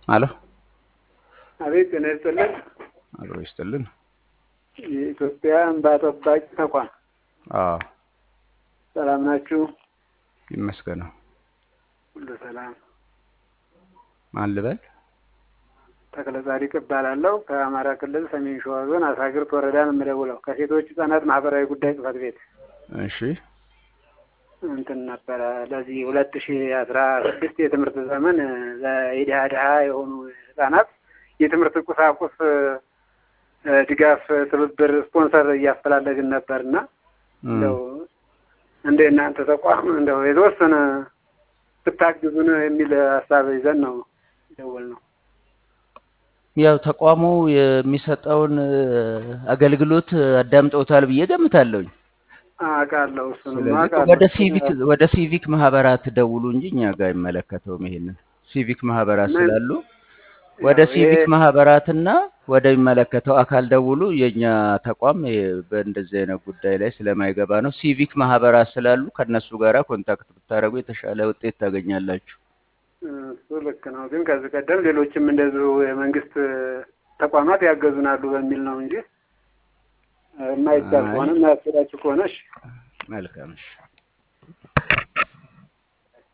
አሎ አቤት ጤና ይስጥልን። አብሮ ይስጥልን። የኢትዮጵያ እንባ ጠባቂ ተቋም አዎ ሰላም ናችሁ? ይመስገነው። ሁሉ ሰላም። ማን ልበል? ተክለ ጻዲቅ እባላለሁ ከአማራ ክልል ሰሜን ሸዋ ዞን አሳግርት ወረዳ ነው የምደውለው ከሴቶች ህጻናት ማህበራዊ ጉዳይ ጽህፈት ቤት እሺ እንትን ነበረ ለዚህ ሁለት ሺ አስራ ስድስት የትምህርት ዘመን ለኢድሃ ድሃ የሆኑ ህጻናት የትምህርት ቁሳቁስ እ ድጋፍ ትብብር ስፖንሰር እያፈላለግን ነበር እና እንደው እንደ እናንተ ተቋም እንደው የተወሰነ ብታግዙን የሚል ሀሳብ ይዘን ነው ደወል ነው። ያው ተቋሙ የሚሰጠውን አገልግሎት አዳምጠውታል ብዬ ገምታለሁኝ። አውቃለሁ እሱንም ስለዚህ አውቃለሁ። ወደ ሲቪክ ወደ ሲቪክ ማህበራት ደውሉ እንጂ እኛ ጋር አይመለከተውም። ይሄንን ሲቪክ ማህበራት ምን? ስላሉ ወደ ያው ሲቪክ ይሄ- ማህበራትና ወደሚመለከተው አካል ደውሉ። የኛ ተቋም ይሄ በእንደዚህ አይነት ጉዳይ ላይ ስለማይገባ ነው። ሲቪክ ማህበራት ስላሉ ከነሱ ጋራ ኮንታክት ብታደርጉ የተሻለ ውጤት ታገኛላችሁ። እሱ ልክ ነው። ግን ከዚህ ቀደም ሌሎችም እንደዚሁ የመንግስት ተቋማት ያገዙናሉ በሚል ነው እንጂ የማይቻል አይ። ከሆነ የማያስችላችሁ ከሆነ እሺ። መልካም እሺ።